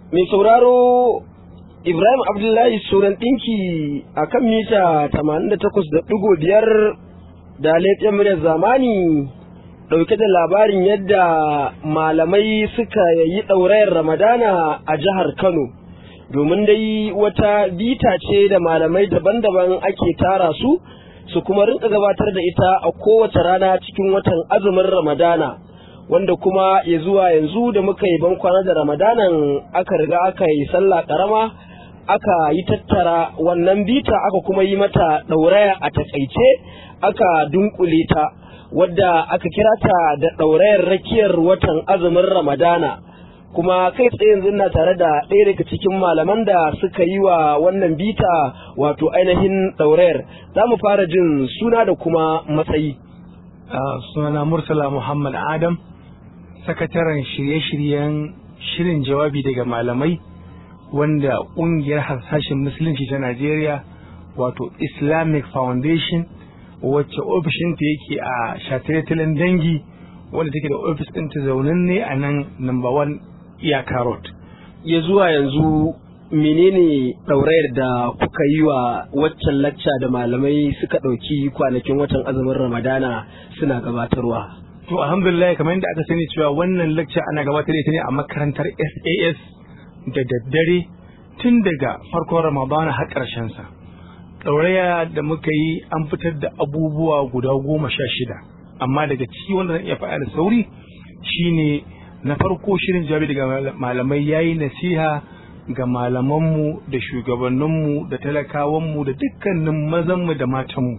mai sauraro Ibrahim Abdullahi Suran ɗinki a kan mita 88.5 da laifin muryar zamani ɗauke da labarin yadda malamai suka yi ɗaurayar Ramadana a jihar Kano. Domin dai wata bita ce da malamai daban-daban ake tara su, su kuma rinka gabatar da ita a kowace rana cikin watan azumin Ramadana. wanda kuma ya zuwa yanzu da muka yi bankwana da ramadanan aka riga aka yi sallah karama aka yi tattara wannan bita aka kuma yi mata ɗauraya a takaice aka dunkule ta wadda aka kira ta da ɗaurayar rakiyar watan azumin ramadana kuma kai tsaye yanzu na tare da ɗaya daga cikin malaman da suka yi wa wannan bita wato ainihin ɗaurayar za mu fara jin suna da kuma matsayi sunana murtala muhammad adam sakataren shirye-shiryen shirin jawabi daga malamai wanda ƙungiyar harsashen musulunci ta Najeriya wato Islamic Foundation wacce ofishinta yake a shataletalen dangi wanda take da ofis ɗinta zaunin ne a nan number one iyaka road. Ya zuwa yanzu menene ɗaurayar da kuka yi wa waccan lacca da malamai suka ɗauki kwanakin watan azumin Ramadana suna gabatarwa. To alhamdulillah kamar yadda aka sani cewa wannan lecture ana gabatar da ita ne a makarantar SAS da daddare tun daga farkon Ramadana har ƙarshen sa. Ɗauraya da muka yi an fitar da abubuwa guda goma sha shida amma daga ciki wanda zan iya faɗa da sauri shine na farko shirin jawabi daga malamai yayi nasiha ga malamanmu da shugabanninmu da talakawanmu da dukkanin mazanmu da matanmu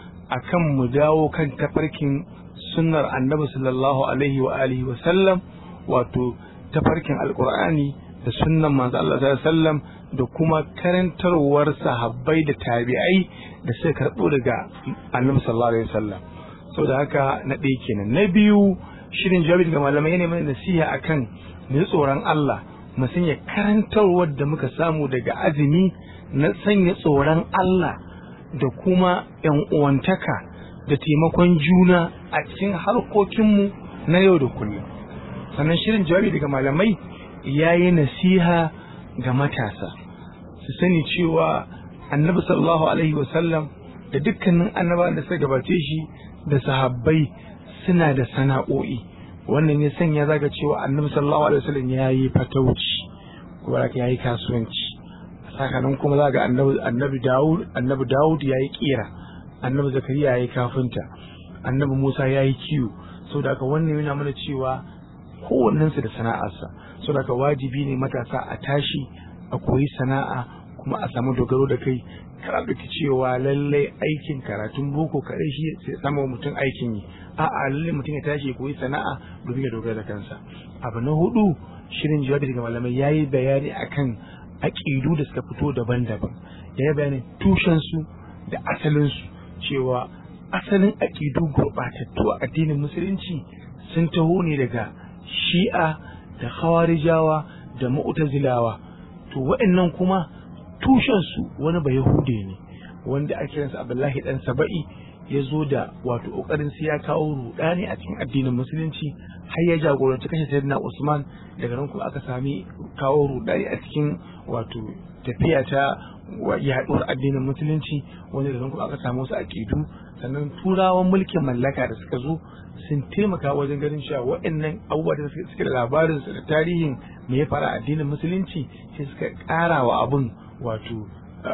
akan mu dawo kan tafarkin sunnar annabi sallallahu alaihi wa alihi wa sallam wato tafarkin alqur'ani da sunnan manzo Allah sallallahu alaihi wasallam da kuma karantarwar sahabbai da tabi'ai da suka karbo daga annabi sallallahu alaihi wasallam saboda haka na ɗaya kenan na biyu shirin jawabi daga malamai ne mai nasiha akan mu tsoron Allah mu sanya karantarwar da muka samu daga azumi na sanya tsoron Allah da kuma yan uwantaka da taimakon juna a cikin harkokinmu na yau da kullum sannan shirin jawabi daga malamai ya yi nasiha ga matasa su sani cewa annabi sallallahu alaihi wasallam da dukkanin annaba da suka gabace shi da sahabbai suna da sana'o'i wannan ya sanya zaga cewa annabi sallallahu alaihi wasallam ya yi fatauci kuma ya yi kasuwanci sakanan kuma zaga annabi annabi Dawud annabi Dawud ya yi kira annabi zakariya ya yi kafinta annabi musa ya yi kiwo sau da aka wannan yana mana cewa kowannensu da sana'arsa sau da aka wajibi ne matasa a tashi a koyi sana'a kuma a samu dogaro da kai kar ɗauki cewa lallai aikin karatun boko kaɗai shi sai sama mutum aikin yi a'a lallai mutum ya tashi ya koyi sana'a domin ya dogara da kansa abu na hudu shirin jawabi daga malamai ya yi bayani akan aƙidu da suka fito daban-daban ya yi bayanin tushensu da asalinsu cewa asalin aƙidu gurɓatattu a addinin musulunci sun taho ne daga shi'a da khawarijawa da mu'tazilawa to waɗannan kuma tushensu wani ba yahude ne wanda ake kiransa abdullahi dan saba'i ya zo da wato ƙoƙarin sai ya kawo rudani a cikin addinin musulunci har ya jagoranci kashe sayyidina usman daga nan kuma aka sami kawo rudani a cikin wato tafiya ta yaɗuwar addinin musulunci wanda da kuma aka samu wasu aƙidu sannan turawan mulkin mallaka da suka zo sun taimaka wajen ganin cewa waɗannan abubuwa da suke da labarin su da tarihin me ya fara addinin musulunci sai suka ƙara wa abin wato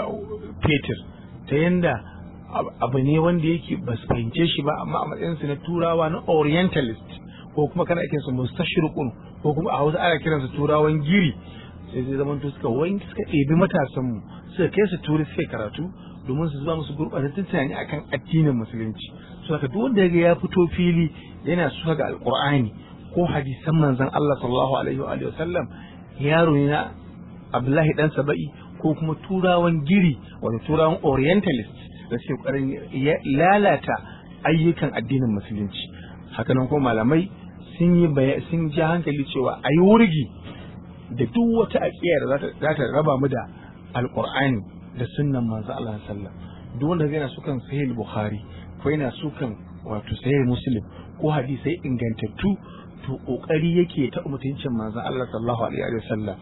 fetur ta yanda abu ne wanda yake ba su fahimce shi ba amma a matsayinsu na turawa na orientalist ko kuma kana kiransu mustashriqun ko kuma a hausa ana kiransu turawan giri sai zai zama suka wanki suka ɗebi matasanmu suka kai su turi suka karatu domin su zuba musu gurɓatattun tunani akan addinin musulunci so haka duk wanda ya fito fili yana suka ga alqur'ani ko hadisan manzon Allah sallallahu alaihi wa sallam yaro ne na Abdullahi dan Saba'i ko kuma turawan giri wato turawan orientalist da suke ƙoƙarin lalata ayyukan addinin musulunci hakanan ko malamai sun yi sun ji hankali cewa a yi wurgi da duk wata aƙiyar za ta raba mu da alƙur'ani da sunnan manzo Allah sallam duk wanda yana sukan sahih bukhari ko yana sukan wato sahih muslim ko hadisai ingantattu to kokari yake ta mutuncin manzo Allah sallallahu alaihi wa sallam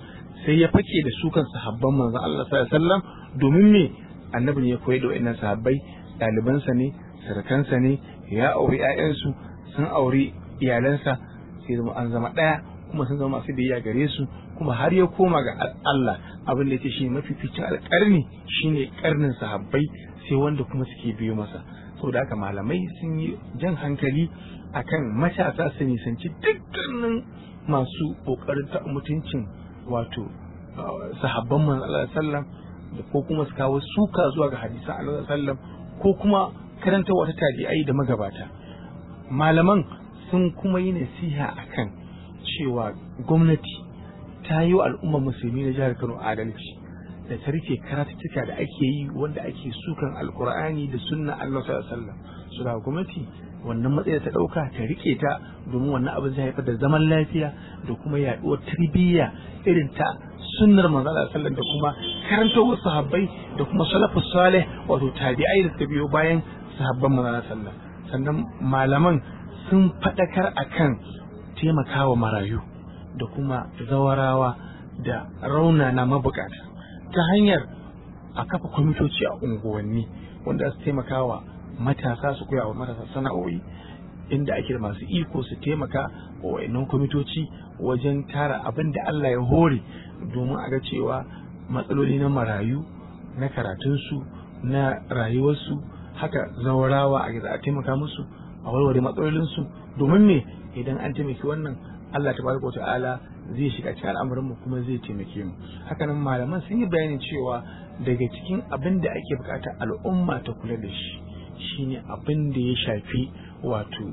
sai ya fake da su kan sahabban manzon Allah sallallahu alaihi wasallam domin me annabi ne ya koyar da wayannan sahabbai ɗalibansa ne sarkansa ne ya auri ƴaƴansu sun auri iyalansa sai zama an zama ɗaya kuma sun zama masu biyayya gare su kuma har ya koma ga Allah abin da yake shi mafificin alƙarni shine karnin sahabbai sai wanda kuma suke biyo masa saboda haka malamai sun yi jan hankali akan matasa su nisanci dukkanin masu ƙoƙarin ta mutuncin wato sahabban manzo Allah sallam da ko kuma su kawo suka zuwa ga hadisan Allah sallam ko kuma karanta wata tabi'ai da magabata malaman sun kuma yi nasiha akan cewa gwamnati ta yi wa al'ummar musulmi na jihar Kano adalci da ta rike karatuttuka da ake yi wanda ake sukan alkur'ani da sunna Allah sallallahu alaihi wasallam su da gwamnati wannan matsayi ta dauka ta rike ta domin wannan abin zai haifar da zaman lafiya da kuma yaduwar tarbiyya irin ta sunnar manzo Allah sallallahu da kuma karantawar sahabbai da kuma salafus salih wato tabi'ai da suka biyo bayan sahabban manzo Allah sallallahu sannan malaman sun fadakar akan taimakawa marayu da kuma zawarawa da raunana mabukata ta hanyar a kafa kwamitoci a unguwanni wanda su taimakawa matasa su koya wa matasa sana'o'i inda ake da masu iko su taimaka wa wayannan kwamitoci wajen tara abin da Allah ya hore domin a ga cewa matsaloli na marayu na karatunsu na rayuwarsu haka zawarawa a za a taimaka musu a warware matsalolinsu domin me idan an taimaki wannan Allah tabaraka wa ta'ala zai shiga cikin al'amuran mu kuma zai taimake mu hakanan malaman sun yi bayanin cewa daga cikin abin da ake bukata al'umma ta kula da shi shine abin da ya shafi wato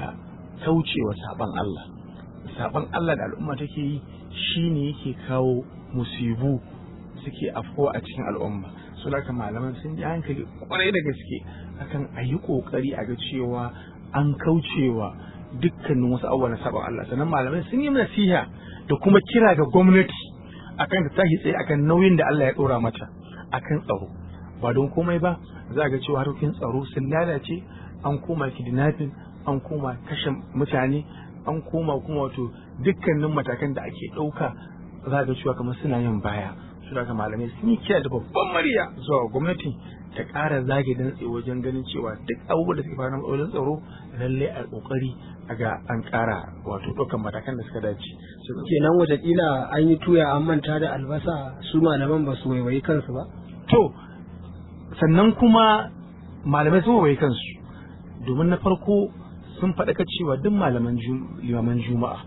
kaucewa saban Allah saban Allah da al'umma take yi shine yake kawo musibu suke afko a cikin al'umma su haka malaman sun ji hankali kwarai da gaske akan a yi kokari a ga cewa an kaucewa dukkanin wasu abubuwa na saban Allah sannan malamai sun yi nasiha da kuma kira ga gwamnati akan ta tashi tsaye akan nauyin da Allah ya dora mata akan tsaro ba don komai ba za ga cewa harkokin tsaro sun lalace an koma kidnapping an koma kashe mutane an koma kuma wato dukkanin matakan da ake ɗauka za ga cewa kamar suna yin baya su da malamai sun yi kira da babban murya zuwa gwamnati ta ƙara zage dantse wajen ganin cewa duk abubuwan da suke faru na matsalolin tsaro lalle a kokari a ga an ƙara wato ɗaukan matakan da suka dace. kenan watakila an yi tuya an manta da albasa su malaman ba su waiwayi kansu ba to sannan kuma malamai sun waiwayi kansu domin na farko sun faɗaka cewa duk malaman limaman juma'a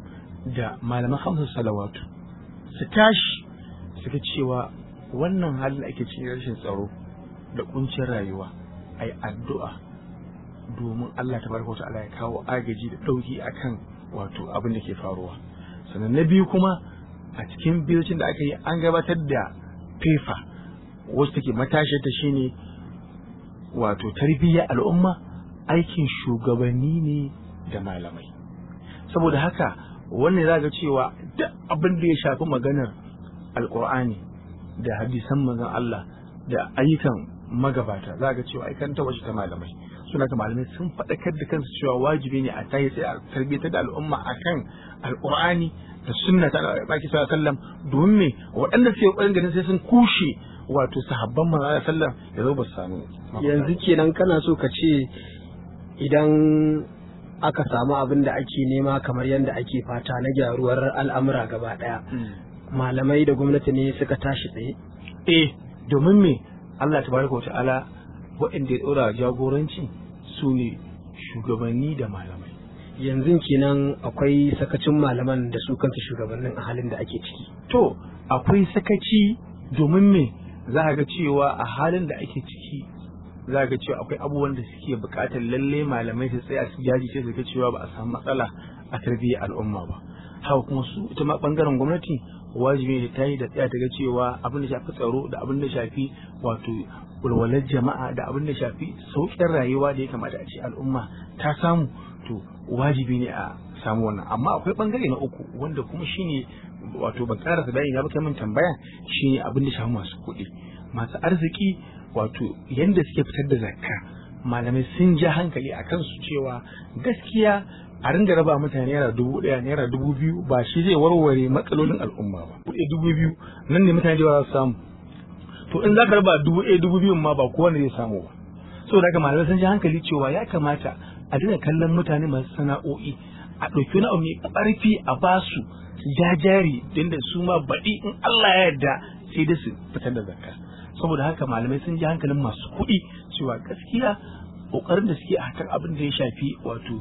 da malaman hamsin salawatu su tashi suka cewa wannan halin da ake cikin rashin tsaro da kuncin rayuwa a yi addu'a domin Allah ta baraka wata ya kawo agaji da ɗauki akan wato abin da ke faruwa sannan na biyu kuma a cikin biyocin da aka yi an gabatar da fefa wasu take matashi ta shine wato tarbiyyar al'umma aikin shugabanni ne da malamai saboda haka wannan za ga cewa duk abin da ya shafi maganar alkur'ani da hadisan manzon Allah da ayyukan magabata za ga cewa aikan ta ta malamai suna ga malamai sun faɗakar da kansu cewa wajibi ne a tayi sai a tarbiyyar da al'umma akan alkur'ani da sunna ta baki sallallahu sallam domin me waɗanda suke ƙoƙarin ganin sai sun kushe wato sahabban manzon sallam ya zo ba su samu yanzu kenan kana so ka ce idan aka samu abin da ake nema kamar yadda ake fata na gyaruwar al'amura gaba ɗaya malamai da gwamnati ne suka tashi tsaye eh domin me Allah tabaraka wa ta'ala waɗanda ya ɗora jagoranci su ne shugabanni da malamai yanzu kenan akwai sakacin malaman da su kansu shugabannin a halin da ake ciki to akwai sakaci domin me za ga cewa a halin da ake ciki za ga cewa akwai abubuwan da suke buƙatar lalle malamai su tsaya su jajirce su ga cewa ba a samu matsala a tarbiyyar al'umma ba haka kuma su ita ma bangaren gwamnati wajibi ne ta yi da tsaya ta ga cewa abin da shafi tsaro da abin da shafi wato walwalar jama'a da abin da shafi sauƙin rayuwa da ya kamata a ce al'umma ta samu to wajibi ne a samu wannan amma akwai bangare na uku wanda kuma shine wato ban karasa bayani na ba kai min tambaya shine abin da shafi masu kuɗi masu arziki wato yanda suke fitar da zakka malamai sun ja hankali a kansu cewa gaskiya a ringa raba mutane naira dubu ɗaya naira dubu biyu ba shi zai warware matsalolin al'umma ba kuɗi dubu biyu nan ne mutane da za su samu to in za ka raba dubu ɗaya dubu biyun ma ba kowane zai samu ba saboda haka malamai sun ji hankali cewa ya kamata a dinga kallon mutane masu sana'o'i a ɗauki wani abu mai ƙarfi a basu su jajari don da su ma baɗi in Allah ya yarda sai da su fitar da zakka saboda haka malamai sun ji hankalin masu kuɗi cewa gaskiya ƙoƙarin da suke a hakan abin da ya shafi wato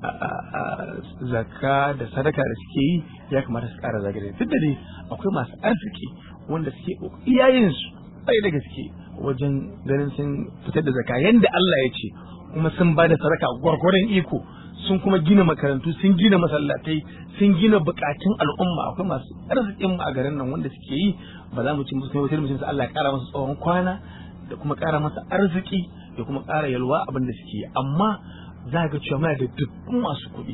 zakka da sadaka da suke yi ya kamata su ƙara zagare duk da dai akwai masu arziki wanda suke iyayensu bai da gaske wajen ganin sun fitar da zakka yanda Allah ya ce kuma sun ba da sadaka gwargwaron iko sun kuma gina makarantu sun gina masallatai sun gina bukatun al'umma akwai masu arzikin a garin nan wanda suke yi ba za mu ci musu kai mutum Allah ya kara masa tsawon kwana da kuma kara masa arziki da kuma kara yalwa abin da suke yi amma za ga cewa muna da dubban masu kuɗi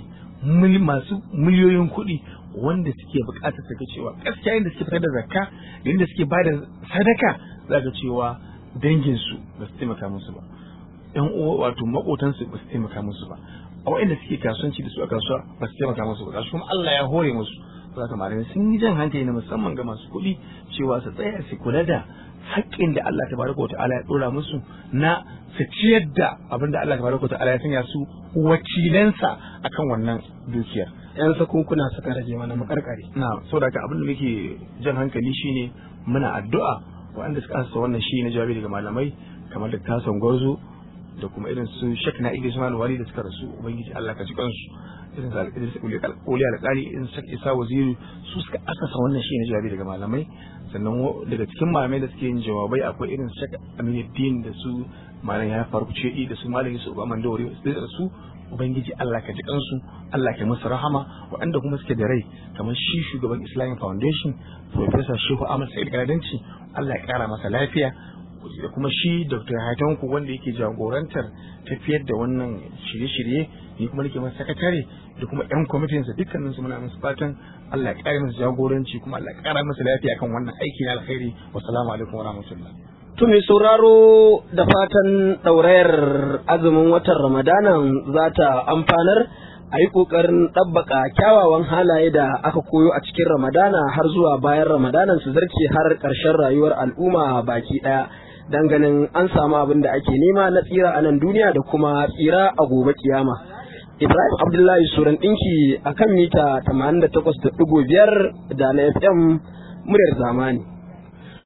masu miliyoyin kuɗi wanda suke bukatar su ga cewa gaskiya inda suke fitar da zakka da inda suke ba da sadaka za ga cewa danginsu ba su taimaka musu ba yan uwa wato makotansu ba su taimaka musu ba a waɗanda suke kasuwanci da su a kasuwa ba su taimaka musu ba gashi kuma Allah ya hore musu za ka malamai sun yi jan hankali na musamman ga masu kuɗi cewa su tsaya su kula da haƙƙin da Allah tabaraka wa ta'ala ya ɗora musu na su ciyar da abin da Allah tabaraka wa ta'ala ya sanya su wakilansa akan wannan dukiyar yan sakunkuna suka rage mana makarkare na saboda haka abin da muke jan hankali shine muna addu'a waɗanda suka asa wannan shi na jawabi daga malamai kamar da tason gwarzo da kuma irin su shek na idris malu wali da suka rasu ubangiji allah ka ji kansu irin su alƙidris ƙoli alƙali irin shek isa waziri su suka asasa wannan shi na jawabi daga malamai sannan daga cikin malamai da suke yin jawabai akwai irin shek aminuddin da su malam ya faru ce da su malam yusuf aman dawari da su ubangiji allah ka ji kansu allah ka musu rahama waɗanda kuma suke da rai kamar shi shugaban islamic foundation professor shehu ahmad sa'id galadanci allah ya kara masa lafiya da kuma shi dr haitanku wanda yake jagorantar tafiyar da wannan shirye-shirye ni kuma nake masa sakatare da kuma yan kwamitin sa dukkanin su muna musu fatan Allah ya kare musu jagoranci kuma Allah ya kara musu lafiya kan wannan aiki na alkhairi wassalamu alaikum wa rahmatullah To mai sauraro da fatan ɗaurayar azumin watan Ramadanan za ta amfanar a yi ƙoƙarin ɗabbaka kyawawan halaye da aka koyo a cikin Ramadana har zuwa bayan Ramadanan su zarce har ƙarshen rayuwar al'umma baki ɗaya. Dan ganin an samu abin da ake nema na tsira a nan duniya da kuma tsira a gobe kiyama. Ibrahim Abdullahi Suran ɗinki a kan mita 88.5 da na FM muryar zamani.